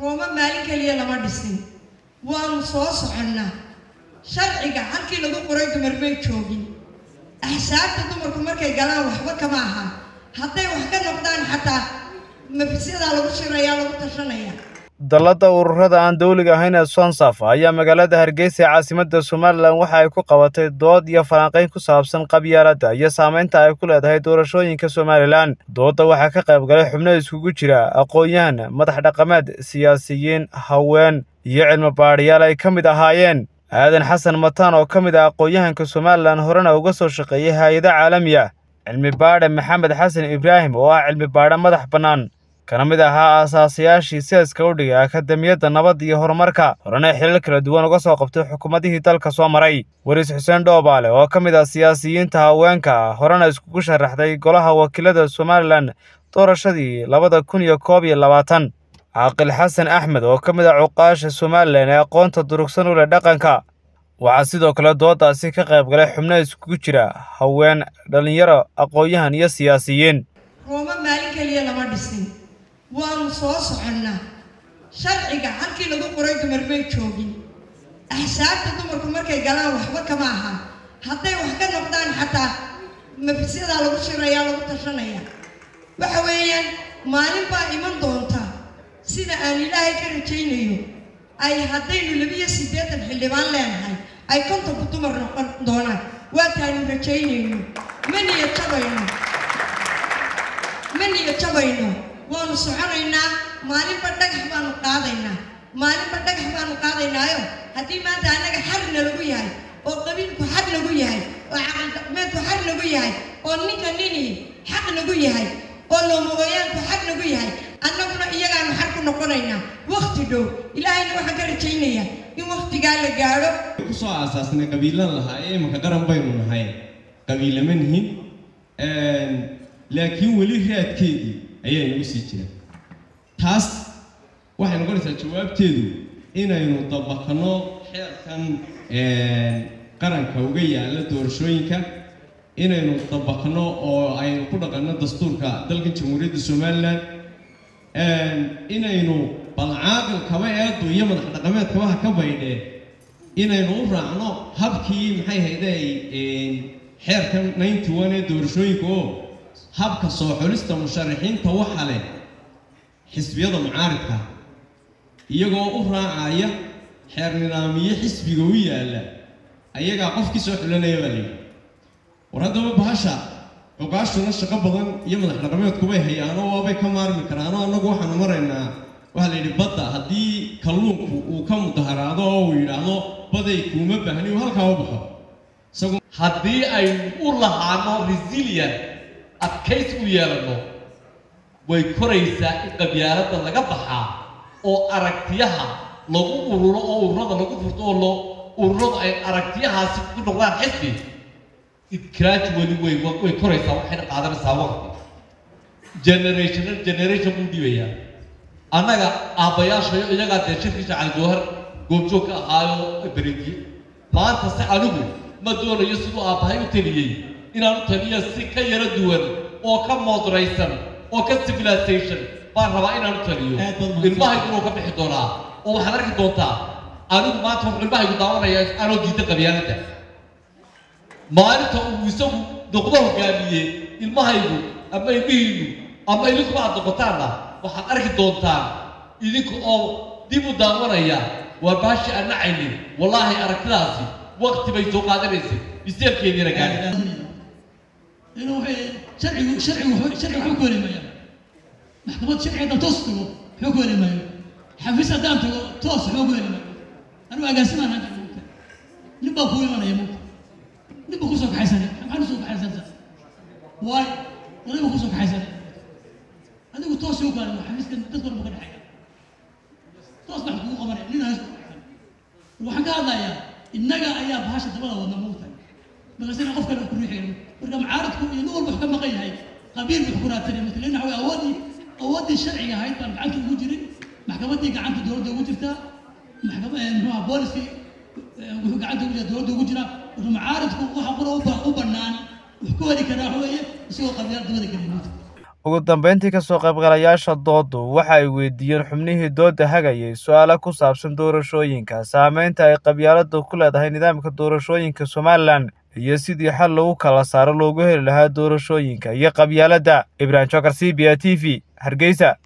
rooma maalin keliya lama dhisin waanu soo soconnaa sharciga halkii lagu qoray dumar may joogin axsaabta dumarku markay galaan waxba kama aha hadday wax ka noqdaan xataa mafisyadaa lagu shirayaa lagu tashanaya dallada ururada aan dawliga ahayn ee sonsaf ayaa magaalada hargeysa ee caasimadda somalilan waxa ay ku qabatay dood iyo falanqayn ku saabsan qabyaaladda iyo saamaynta ay ku leedahay doorashooyinka somalilan doodda waxaa ka qayb galay xubno iskugu jira aqoon-yahan madax dhaqameed siyaasiyiin haween iyo cilmi baadhiyaal ay ka mid ahaayeen aadan xasan mataan oo ka mid ah aqoon-yahanka somalilan horena uga soo shaqeeyay hay-ado caalami ah cilmi baadhe maxamed xasan ibraahim oo ah cilmi baadhe madax bannaan kana mid ahaa aasaasayaashii seeska u dhigay akademiyadda nabadda iyo horumarka horena xilal kala duwan uga soo qabtay xukuumadihii dalka soo maray weriis xuseen dhoobaale oo ka mid ah siyaasiyiinta haweenka ah horena iskugu sharaxday golaha wakiilada somalilan doorashadii labada kun iyo koob iyo labaatan caaqil xasan axmed oo ka mid ah cuqaasha somalilan ee aqoonta durugsan u leh dhaqanka waxaa sidoo kale dooddaasi ka qayb galay xubno iskugu jira haween dhallinyaro aqoon-yahan iyo siyaasiyiin rooma maalin keliya lama dhisin waanu soo soconnaa sharciga halkii lagu qoray dumar may joogin axsaabta dumarku markay galaan waxba kama aha hadday wax ka noqdaan xataa mafisyadaa lagu shirayaa lagu tashanaya waxa weeyaan maalin baa iman doonta sida aan ilaahay ka rajaynayo ay haddaynu labiyo siddeetan xildhibaan leenahay ay kontonku dumar noqon doonaan waataanu rajaynayno ma niya jabayno ma niya jabayno waanu soconaynaa maalinba dhagax baanu qaadaynaa maalinba dhagax baanu qaadaynaayo haddii maanta annaga xarna lagu yahay oo qabiilku xaq lagu yahay oo caqaldaqmeedku xaq lagu yahay oo ninka nini xaq lagu yahay oo loomogooyaanku xaq lagu yahay annaguna iyagaanu xaq ku noqonaynaa wakti dhow ilaahayna waxaan ka rajaynayaa in waktigaa la gaadho kusoo aasaasnay qabiilan lahaa ee imanka qaran baynu nahay qabiilama nihin laakiin weli raadkeedii ayaa inagu sii jira taas waxay noqonaysaa jawaabteedu inaynu dabaqno xeerkan qaranka uga yaalla doorashooyinka inaynu dabaqno oo aynu ku dhaqanno dastuurka dalkan jamhuuriyadda somalilan inaynu balcaaqil kaba eedu iyo madax dhaqameed kabaha ka baydhee inaynu u raacno habkii maxay hayday xeerkan ninety one ee doorashooyinka oo habka soo xulista musharaxiinta waxa leh xisbiyada mucaaridka iyagoo u raacaya xeer nidaamiye xisbiga u yaalla ayagaa qofkii soo xulanaya baa layidhi war haddaba bahasha cuqaashuna shaqo badan iyo madax dhaqameedkubay hayaanoo waabay ka maarmi karaanoo annagu waxaanu maraynaa waxaa la yidhi badda haddii kalluunku uu ka mudaharaado oo uu yidhaahdo baday kuuma baahni uu halkaa u baxo isagu haddii aynu u lahaano resilian adkays u yeelanno way koraysaa in qabyaaladda laga baxaa oo aragtiyaha lagu ururo oo ururada lagu furto oo loo ururadu ay aragtiyahaasi ku noqdaan xisbi gradually way way koraysaa waxayna qaadanaysaa waqti generation generation buu dhibayaa annaga aabbayaashayo iyagaa dee shirkiisa calijawhar goobjoog ka ahaayo berediye maanta se anigu ma doonayo siduu aabbahay u taliyey inaan u taliyo si ka yaro duwan oo ka moodraysan oo ka civilization baan rabaa inaan u taliyo ilmahaygu inuu ka bixi doonaa oo waxaad arki doontaa anigu maanta wuxuu ilmahaygu daawanaya anoo diida qabyaaladda maalinta uu isagu noqdo hogaamiye ilmahaygu ama ilmihiinu ama idinku aad noqotaanna waxaad arki doontaan idinka oo dib u daawanaya waa baashi aan nacaynin wallaahi aragtidaasi waqti bay soo qaadanaysay biseelkeediina gaadhi inuu sharcigu sharcigu sharcigu waxba ku heli maayo maxkamad sharci haddaan toos tago waxba ku heli maayo xafiis haddaan tago toos waxba ku heli maayo anigu agaasimaan hadda mugta nin baa kuu imanaya mugta nin baa kusoo kaxaysanay maxaa kusoo kaxaysanaysaa waay oday baa kusoo kaxaysanay adigu toos u gaari xafiiskan dad walba ka dhexeeya toos baa kugu qabanaya nin hays waxaan ka hadlayaa innaga ayaa bahasha dabada wadna mugta markaasina qof kale ku riixaya marka mucaaradku iyo nin walba wax ka maqan yahay qabiil buu ku raadsanay marka leena waxa awoodii awoodii sharciga ahayd baan gacanta ugu jirin maxkamaddii gacanta dowladda ugu jirtaa maxkamad muxuu ahaa booliskii wuxuu gacanta ugu jira dowladda ugu jiraa marka mucaaradku waxa qura u bannaan wax ku heli karaa waxa weeye isagoo qabiilada dabada gelin ugu dambeyntii kasoo qaybgalayaasha doodu waxa ay weydiiyeen xubnihii dooda hagayay su-aalo ku saabsan doorashooyinka saameynta ay qabyaaladu ku leedahay nidaamka doorashooyinka somalilan iyo sidii xal lagu kala saaro loogu heli lahaa doorashooyinka iyo qabyaaladda ibraahim jokar c b a t v hargeysa